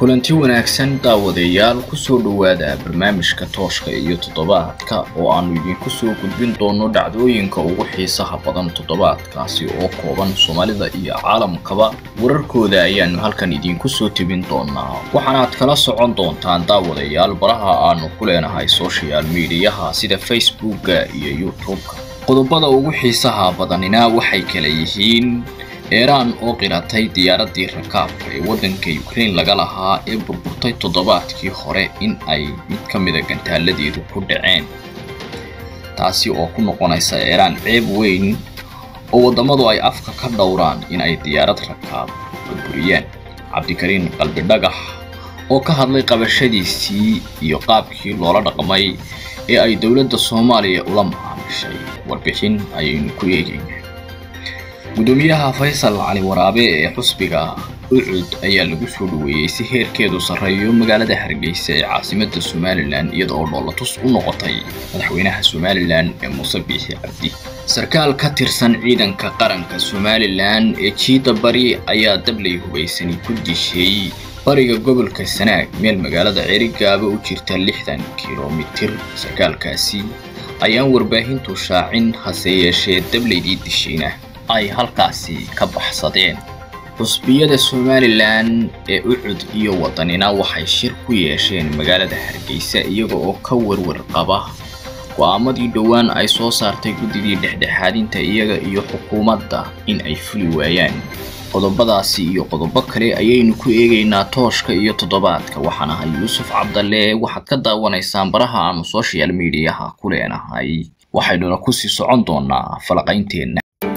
kulanti wanaagsan daawadayaal kusoo dhowaada barnaamijka tooshka iyo toddobaadka oo aanu idinku soo gudbin doono dhacdooyinka ugu xiisaha badan toddobaadkaasi oo kooban soomaalida iyo caalamkaba wararkooda ayaanu halkan idinku soo tebin doonaa waxaanaad kala socon doontaan daawadayaal baraha aanu ku leenahay social mediyaha sida facebooka iyo youtube-ka qodobada ugu xiisaha badanina waxay kala yihiin eeraan oo qiratay diyaaraddii rakaabka ee waddanka ukraine laga lahaa ee burburtay toddobaadkii hore in ay mid ka mida gantaaladeedu ku dhaceen taasi oo ku noqonaysa eeraan ceeb weyn oo waddamadu ay afka ka dhowraan in ay diyaarad rakaab burburiyaan cabdikariin qalbi dhagax oo ka hadlay qabashadiisii iyo qaabkii loola dhaqmay ee ay dowladda soomaaliya ula macaamishay warbixin ayaynu ku eegaynaa gudoomiyaha faysal cali waraabe ee xusbiga ucud ayaa lagu soo dhoweeyey si heerkeedu sarreeyo magaalada hargeysa ee caasimadda somalilan iyada oo dhoolatus u noqotay madaxweynaha somalilan ee muuse biixi cabdi sarkaal ka tirsan ciidanka qaranka somalilan ee jiida bari ayaa dablay hubaysani ku dishay bariga gobolka sanaag meel magaalada cerigaaba u jirta lixdan kilomitir sarkaalkaasi ayaan warbaahintu shaacin hase yeeshee dablaydii dishayna ay halkaasi ka baxsadeen xusbiyada somalilan ee ucud iyo waddanina waxay shir ku yeesheen magaalada hargeysa iyaga oo ka warwar qaba go'aamadii dhowaan ay soo saartay guddidii dhexdhexaadinta iyaga iyo xukuumadda in ay fuli waayaan qodobadaasi iyo qodobo kale ayaynu ku eegaynaa tooshka iyo toddobaadka waxaan ahay yuusuf cabdalle waxaad ka daawanaysaan baraha aanu social mediyaha ku leenahay waxaynuna kusii socon doonaa falaqaynteenna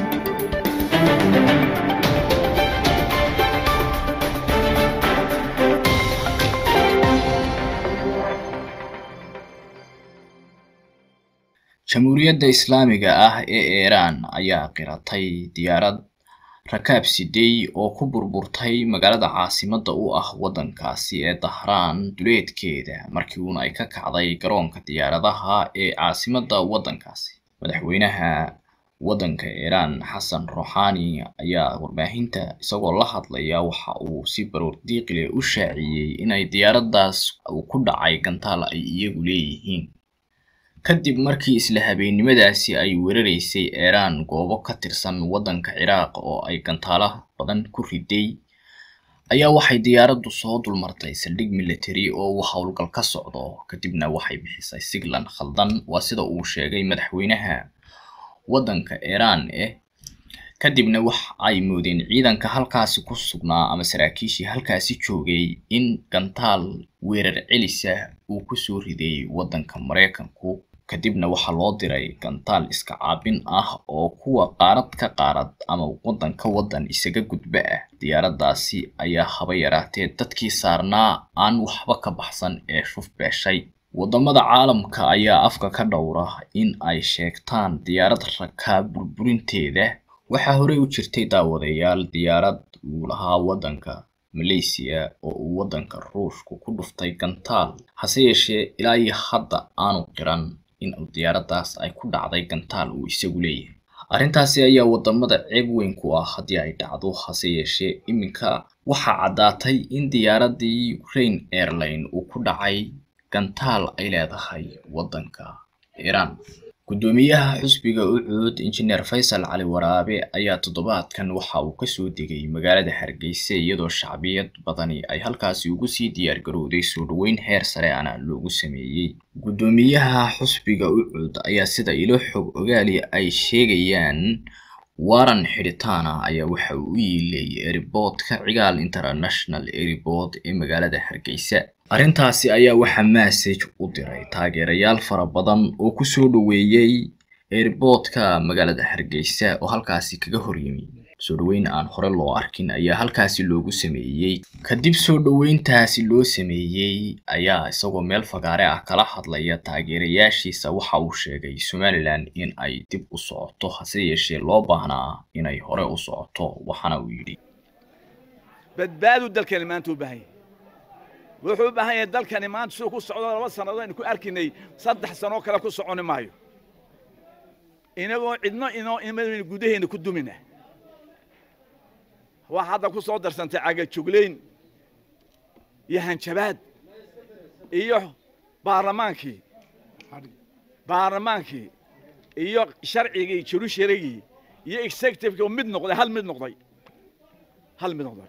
jamhuuriyadda islaamiga ah ee iiraan ayaa qiratay diyaarad rakaab sidey oo ku burburtay magaalada caasimadda u ah waddankaasi ee dahraan duleedkeeda markii uuna ay ka kacday garoonka diyaaradaha ee caasimadda waddankaasi madaxweynaha waddanka iiraan xasan ruuxaani ayaa warbaahinta isagoo la hadlaya waxa uu si baroor diiqile u shaaciyey inay diyaaraddaas uu ku dhacay gantaal ay iyagu leeyihiin kadib markii isla habeennimadaasi ay weeraraysay iiraan goobo ka tirsan waddanka ciraaq oo ay gantaalo badan ku riday ayaa waxay diyaaraddu soo dulmartay saldhig military oo uu howlgal ka socdo kadibna waxay bixisay siglan khaldan waa sida uu sheegay madaxweynaha waddanka iiraan eh kadibna wax ay moodeen ciidanka halkaasi ku sugnaa ama saraakiishii halkaasi joogay in gantaal weerar celisa uu kusoo riday waddanka maraykanku kadibna waxaa loo diray gantaal iska caabin ah oo kuwa qaarad ka qaarad ama waddan ka waddan isaga gudba ah diyaaraddaasi ayaa haba yaraatee dadkii saarnaa aan waxba ka baxsan ee shuf beeshay waddamada caalamka ayaa afka ka dhowra in ay sheegtaan diyaarad rakaab burburinteeda waxaa horey u jirtay daawadayaal diyaarad uu lahaa waddanka malaysiya oo uu waddanka ruushku ku dhuftay gantaal hase yeeshee ilaa iyo hadda aanu qiran in uu diyaaraddaas ay ku dhacday gantaal uu isagu leeyahay arrintaasi ayaa waddamada ceeb weyn ku ah haddii ay dhacdo hase yeeshee iminka waxaa caddaatay in diyaaraddii ukraine airline uu ku dhacay gantaal ay leedahay waddanka iiraan guddoomiyaha xusbiga ucuud injineer faysal cali waraabe ayaa toddobaadkan waxa uu kasoo degay magaalada hargeysa iyadoo shacbiyad badani ay halkaasi ugu sii diyaar garowday soo dhoweyn heer sare ana loogu sameeyey guddoomiyaha xusbiga ucuud ayaa sida ilo xog ogaali ay sheegayaan waran xidhitaana ayaa waxa uu u yiilay eriboodka cigaal international eribord ee magaalada hargeysa arrintaasi ayaa waxaa massage u diray taageerayaal fara badan oo kusoo dhoweeyey eriboodka magaalada hargeysa oo halkaasi kaga horyimi soo dhoweyn aan hore loo arkin ayaa halkaasi loogu sameeyey kadib soo dhoweyntaasi loo sameeyey ayaa isagoo meel fagaare ah kala hadlaya taageerayaashiisa waxa uu sheegay somalilan in ay dib u socoto hase yeeshee loo baahnaa inay hore u socoto waxaana uu yidhi badbaadu dalkani maanta u baahan yahay wuxuu u baahan yahay dalkani maanta siduu ku socdo laba sannadood aynu ku arkinay saddex sanoo kale ku soconi maayo inagoo cidno inoo imadaynu gudaheenna ku dumina waa hadda ku soo darsantay cagajuglayn iyo hanjabaad iyo baarlamaankii baarlamaankii iyo sharcigii jurusharigii iyo executivekii oo mid noqday hal mid noqday hal mid noqday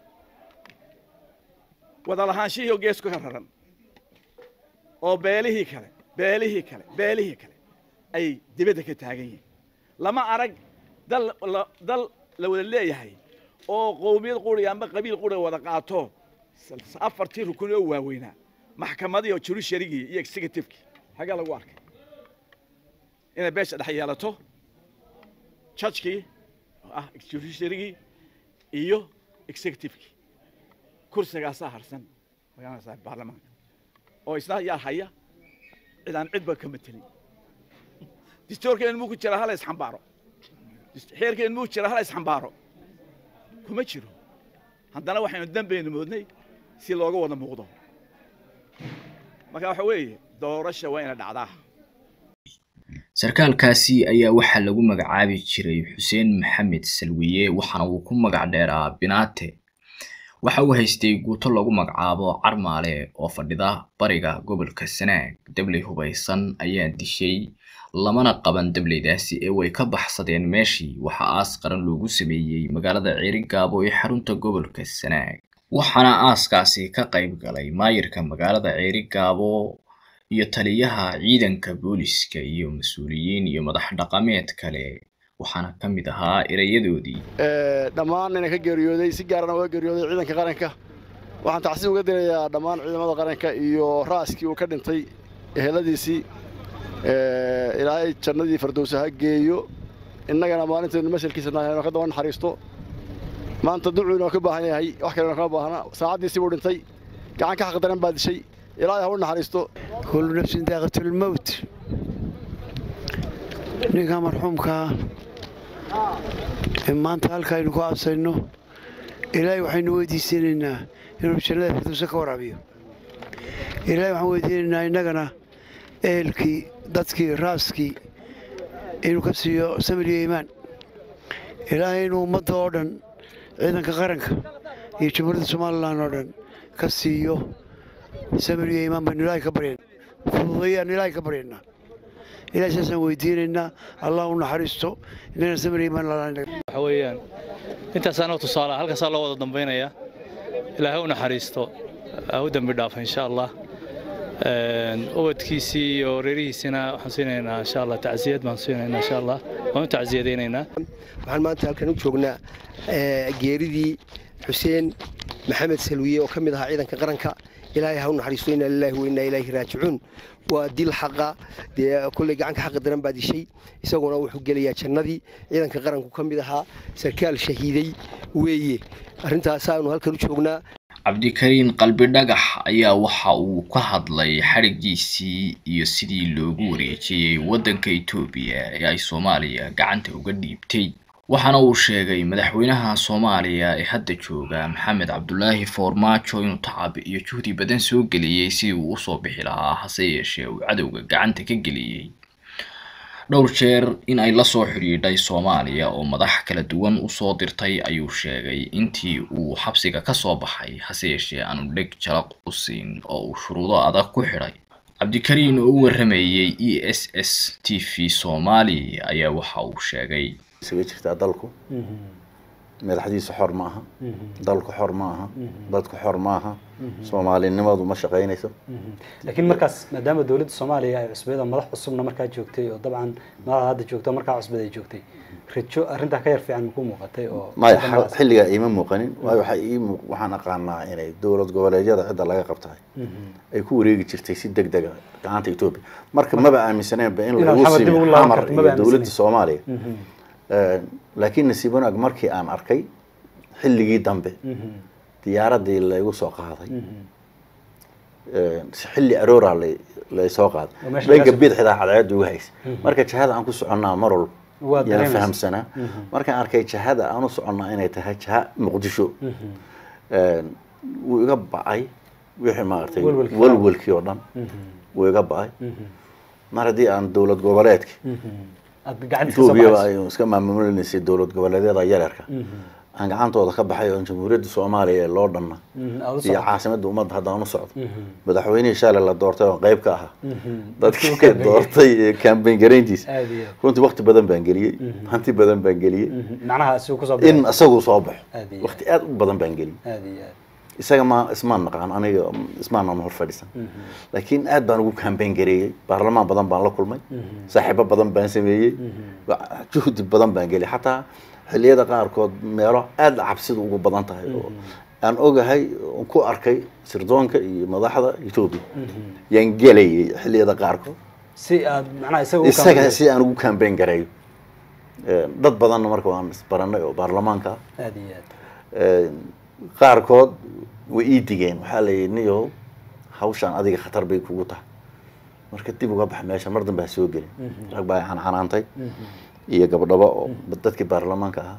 wada lahaanshihii oo geesku ka raran oo beelihii kale beelihii kale beelihii kale ay dibadda ka taagan yihiin lama arag dal dal la wada leeyahay oo qowmiyad quri amba qabiil quri wada qaato afartii rukun oo waaweynaa maxkamadii oo jurusharigii iyo executivekii xaggaa lagu arkay inay beesha dhex yeelato judgekii oo ah judiciarygii iyo executivekii kursigaasaa harsan magaranaysaa baarlamaanka oo isna yaa haya cid aan cidba ka matelin distoorkeen muu ku jira hala isxambaaro xeerkeen muu jira hala isxambaaro kuma jiro haddana waxaynu dambaynu moodnay si looga wada muuqdo marka waxa weeye doorasha waa ina dhacdaa sarkaalkaasi ayaa waxaa lagu magacaabi jiray xuseen maxamed salwiye waxaana uu ku magac dheeraa binaate waxa uu haystay guuto lagu magacaabo carmaale oo fadhida bariga gobolka sanaag dabley hubaysan ayaa dishay lamana qaban dableydaasi ee way ka baxsadeen meeshii waxaa aas qaran loogu sameeyey magaalada ceerigaabo ee xarunta gobolka sanaag waxaana aaskaasi ka qayb galay maayirka magaalada ceerigaabo iyo taliyaha ciidanka booliska iyo mas-uuliyiin iyo madax dhaqameed kale waxaana ka mid ahaa erayadoodii dhammaan nina ka geeriyooday si gaarana uga geeriyooday ciidanka qaranka waxaan tacsiib uga dirayaa dhammaan ciidamada qaranka iyo ra'askii uu ka dhintay eheladiisii ilaahay jannadii fardowsa ha geeyo innagana maalintaynu masalkiisa nahay ka daba naxariisto maanta ducuu inoo ka baahan yahay wax kalena kama baahna saacaddiisii buu dhintay gacan ka xaqdaran baa dishay ilaahay ha u naxariisto kullu nafsin daaqatulmowt ninka marxuumkaa ee maanta halka aynu ku aabsayno ilaahay waxaynu weydiisanaynaa inuu jannada firdowsa ka waraabiyo ilaahay waxaan weydiinaynaa innagana ehelkii dadkii raaskii inuu ka siiyo samir iyo iimaan ilaahay inuu ummadda oo dhan ciidanka qaranka iyo jamhuuriyadda somalilan oo dhan ka siiyo samir iyo iimaan baynu ilaahay ka baryayn fududeeyaan ilaahay ka baryaynaa ilahay saasaan weydiinaynaa allah u naxariisto inana samir iyo iimaan lalaan waxa weeyaan intaasaanoo tusaale halkaasaa loo wada dambaynayaa ilaahay u naxariisto ha u dembi dhaafa insha allah ubadkiisii iyo reerihiisina waxaan siinaynaa insha allah tacsiyad baan siinaynaa insha allah waan u tacsiyadaynaynaa waxaan maanta halkan u joognaa geeridii xuseen maxamed salwiye oo ka mid ahaa ciidanka qaranka ilaahay ha u naxariisto inaa lilaahi wa innaa ilaahi raajicuun waa dil xaqa dee kolley gacanka xaqa daran baa dishay isaguna wuxuu gelayaa jannadii ciidanka qaranku ka mid ahaa sarkaal shahiiday weeye arrintaasaanu halkan u joognaa cabdikariin qalbi dhagax ayaa waxa uu ka hadlay xadhigiisii iyo sidii loogu wareejiyey waddanka etoobiya ee ay soomaaliya gacanta uga dhiibtay waxaana uu sheegay madaxweynaha soomaaliya ee hadda jooga maxamed cabdulaahi foormaajo inuu tacab iyo juhdi badan soo geliyey sidii uu usoo bixi lahaa hase yeeshee uu cadowga gacanta ka geliyey dhowr jeer in ay lasoo xidhiidhay soomaaliya oo madax kala duwan usoo dirtay ayuu sheegay intii uu xabsiga ka soo baxay hase yeeshee aanu dheg jalaq u siin oo uu shuruudo adag ku xidhay cabdikariin oo u waramayey e s s t v soomaali ayaa waxa uu sheegay isaga jirtaa dalku madaxdiisu xor ma aha dalku xor ma aha dadku xor ma aha soomaalinimadu ma shaqaynayso laakiin markaas maadaama dowladda soomaaliya ay cusbeed oo madax cusubna markaa joogtay oo dabcan madaxda hadda joogto markaa cusbeed ay joogtay rajo arrintaa ka yar fiican makuu muuqatay oo maya xilligaa iima muuqanin waayo waxaa ii muuq waxaan aqaanaa inay dowlad goboleedyada cidda laga qabtahay ay ku wareegi jirtay si deg dega gacanta etoobiya marka maba aaminsaneenba in lagu simi xamar iyo dowladda soomaaliya laakiin nasiib wanaag markii aan arkay xilligii dambe diyaaradii laygu soo qaaday xilli arooraa laysoo qaaday dhanka bidixdaa cadceedda uga haysa marka jahada aan ku soconnaa mar walba yaan fahamsanaa markaan arkay jahada aan u soconnaa inay tahay jaha muqdisho wuu iga bacay wixii maaragtay walwalkii oo dhan wuu iga bacay mar haddii aan dowlad goboleedki etoobiyaba ay iska maamulinaysay dowlad goboleedyada yaryarka aan gacantooda ka baxay oo jamhuuriyadda soomaaliya ee loo dhanna Mhm, aad u iyo socoto. caasimadda ummadda haddaan u socdo Mhm. madaxweynihii shalay la doortay oo qayb ka ahaa Mhm. dadkii Dadkii u doortay ee campaign garayntiisa aad iyo aad. runtii waqti badan baan geliyey Mhm. hanti badan baan geliyey Mhm. macnaha si uu kusoo in baxay. isagu soo baxo Aad iyo waqti aad u badan baan geliyey aad iyo aad. isaga ma ismaan naqaan aniga ismaan hor fadhiisan Mhm. laakiin aad baan ugu campaign gareeyey baarlamaan badan baan la kulmay Mhm. saaxiibo badan baan sameeyey Mhm. wa- juhdi badan baan geliyey xataa xilliyada qaarkood meelo aad cabsidu ugu badan tahay oo aan ogahay oon ku arkay sirdoonka iyo madaxda etoobiya Mhm. yaan gelayay xilliyada qaarkood si aad macnaha isaga u isaga kaamil- si aan ugu campaign gareeyo Eh, dad badanna marka waan isbaranay oo baarlamaanka ah aad iyo aad. Eh, qaarkood way ii digeen waxaa la yidhi niyow hawshaan adiga khatar bay kugu tahay marka dib uga bax meesha mar dambe ha soo gelin Mhm. rag baa xanaanaantay Mhm. iyo gabdhabo oo dadkii baarlamaanka ahaa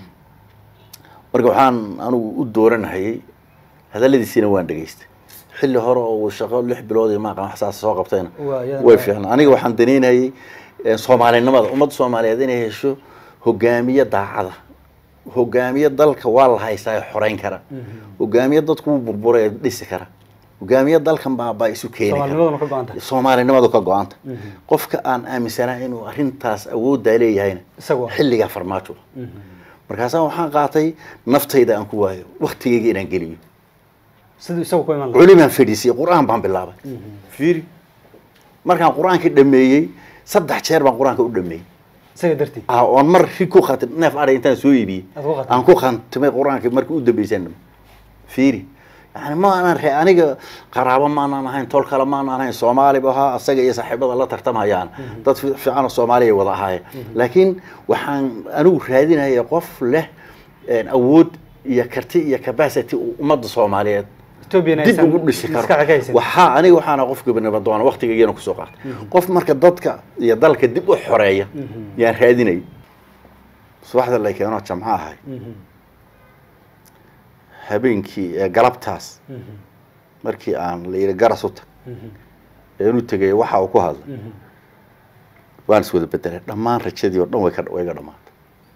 marka waxaan anigu u dooranahayay hadalladiisiina waan dhegaystay xilli hore oo uu shaqo lix bilood iyo maaqan wax saas soo qabtayna Waa, iyadana way waa- fiicnaa aniga waxaan danaynayay eh, soomaalinimada ummadda soomaaliyeed inay hesho hogaamiye daacada hogaamiye dalka waa la haystaa ee xoreyn kara hogaamiye dadku wuu burburay ee dhisi kara hogaamiye dalkan baabaa isu keeni kara Soomaalinimaduna ka go'an tahay. soomaalinimadu ka go-anta Mhm. qofka aan aaminsanaa inuu arrintaas awooddaa leeyahayna Isagu ah. xilligaa farmaajo Mhm. markaasaa waxaan qaatay naftayda aan ku waayo waktigayga inaan geliyo siduu isagu ku iman lahaa. culimaan fadhiisiyey qur-aan baan bilaabay Mhm. fiiri markaan qur-aankii dhameeyey saddex jeer baan qur-aanka u dhameeyey isaga dartii ah oon mar ri ku khatim neef adhay intaan soo iibiyey Aad ku khatimtay? aan ku khantimay qur-aankii markii u dambeysaan dhame fiiri yani ma aanan re aniga qaraabo maanaan ahayn tol kale maanaan ahayn soomaali bu ahaa asaga iyo saaxiibada la tartamayaan dad fi- fiican oo soomaaliya wada ahaayeen laakiin waxaan anigu raadinaya qof leh een, awood iyo karti iyo capacity uu ummadda soomaaliyeed Ethiopian dib aysan ugu dhisi maskaxda karo ka haysan. waxaa aniga waxaana qofka banibadoona waqtigaygiina kusoo qaatay qof marka dadka iyo dalka dib u xoreeya yaan raadinay subaxda la keeno jamco ahay Mhm. habeenkii ee galabtaas Mhm. markii aan la yidhi garas u tag Mhm. ee inu tegay waxa uu ku hadlay Mhm. waan is wada bedelay dhammaan rajadii oo dhan way ka way ga dhamaatay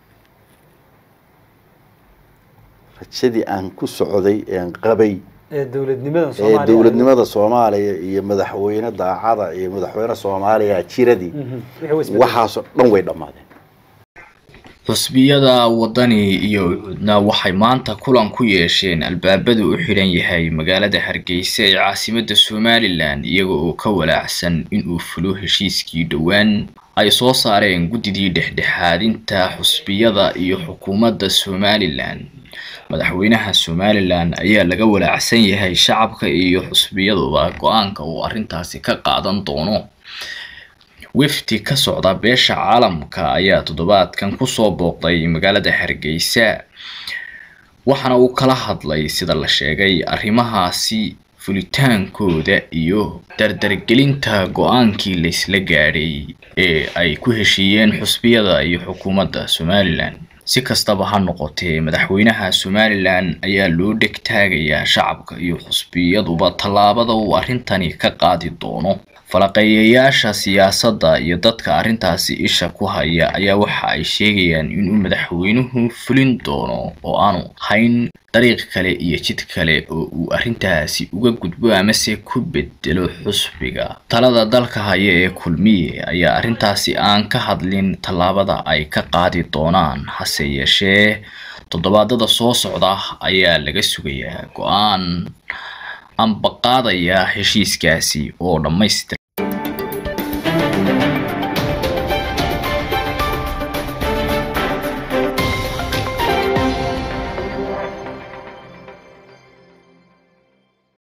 rajadii aan ku socday een qabay ee dowladnimada ee Soomaaliya dowladnimada soomaaliya iyo madaxweyne daacada iyo madaxweyne soomaaliya jiradii Mhm. Wixii way isbedelay. waxaasoo dhan way dhammaadeen xusbiyada wadani iyo ucudna waxay maanta kulan ku yeesheen albaabadu u xidhan yahay magaalada hargeysa ee caasimadda somalilan iyaga oo ka walaacsan inuu fulo heshiiskii dhowaan ay soo saareen guddidii dhexdhexaadinta xusbiyada iyo xukuumadda somalilan madaxweynaha somalilan ayaa laga walaacsan yahay shacabka iyo xusbiyaduba go-aanka uu arrintaasi ka qaadan doono wafdi ka socda beesha caalamka ayaa toddobaadkan kusoo booqday magaalada hargeysa waxaana uu kala hadlay sida la sheegay arrimahaasi fulitaankooda iyo dardargelinta go-aankii laysla gaadhay ee ay ku heshiiyeen xusbiyada iyo xukuumadda somalilan si kastaba ha noqotee madaxweynaha somalilan ayaa loo dheg taagayaa shacabka iyo xusbiyaduba tallaabada uu arrintani ka qaadi doono falaqeeyayaasha siyaasadda iyo dadka arrintaasi isha ku haya ayaa waxa ay sheegayaan inuu madaxweynuhu fulin doono oo aanu hayn dariiq kale iyo jid kale oo uu arrintaasi uga gudbo amase ku bedelo xusbiga talada dalka haya ee kulmiye ayaa arrintaasi aan ka hadlin tallaabada ay ka qaadi doonaan hase yeeshee toddobaadada soo socda ayaa laga sugayaa go-aan amba qaadaya heshiiskaasi oo dhammaystir